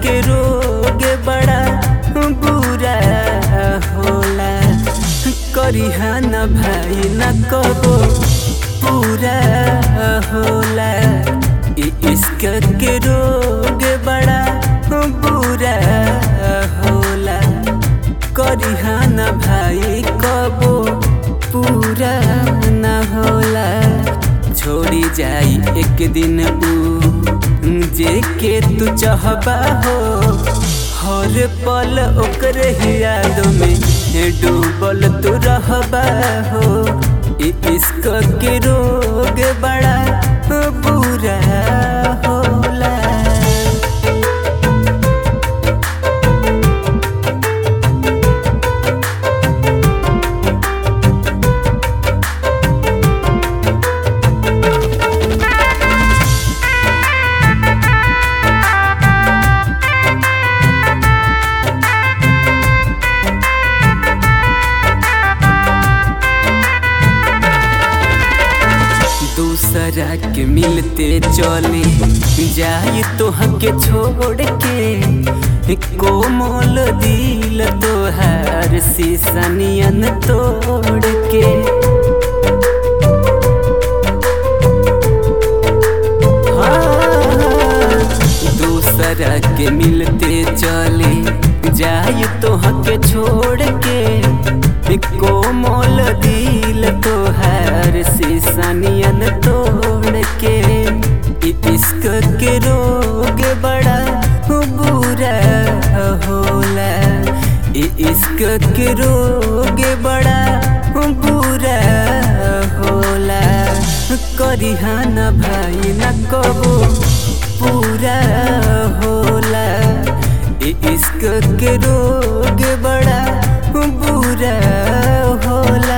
के रोग बड़ा बुरा होला करिहा न भाई न कबो पूरा होला इ इश्क के रोग बड़ा बुरा होला करिहा न भाई कबो पूरा न होला छोड़ी जाई एक दिन ऊ जे के तू चाहबा हो हर पल ओकर ही याद में डूबल तू रहबा हो इ इश्क के रोग बड़ा बुरा होला दूसरा के मिलते चले जाई तो हके छोड़ के कोमल दिल तोहार शीशनियन तोड़ के हाँ, दूसरा के मिलते चले जाई तो हके छोड़ के कोमल दिल तोहार शीशनियन तोड़ के इ इश्क के रोग बड़ा बुरा होला इ इश्क के रोग बड़ा बुरा होला करिहा न भाई न कबो पूरा होला इ इश्क के रोग बड़ा बुरा होला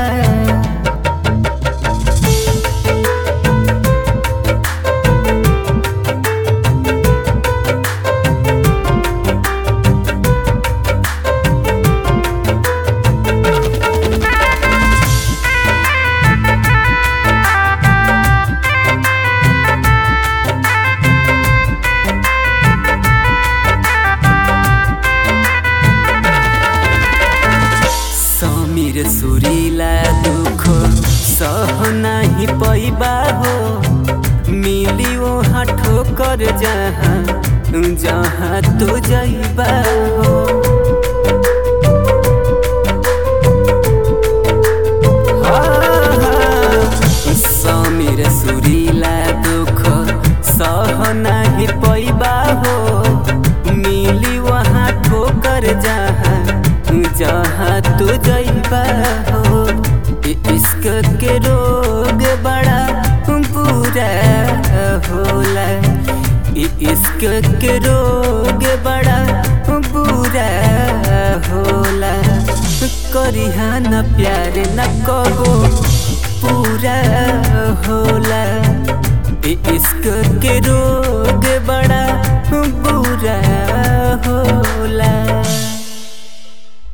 समीर सुरीला दुख सह नाही पैबा हो मिली वहाँ ठोकर जहाँ जहाँ तो जैबा हो समीर सुरीला दुख सह नाही पैबा हो मिली वहाँ ठोकर जहाँ जहाँ तू जैबा हो इ इश्क के रोग बड़ा बुरा होला इ इश्क के रोग बड़ा बुरा होला करिहा न प्यार न कबो पूरा होला इ इश्क के रोग बड़ा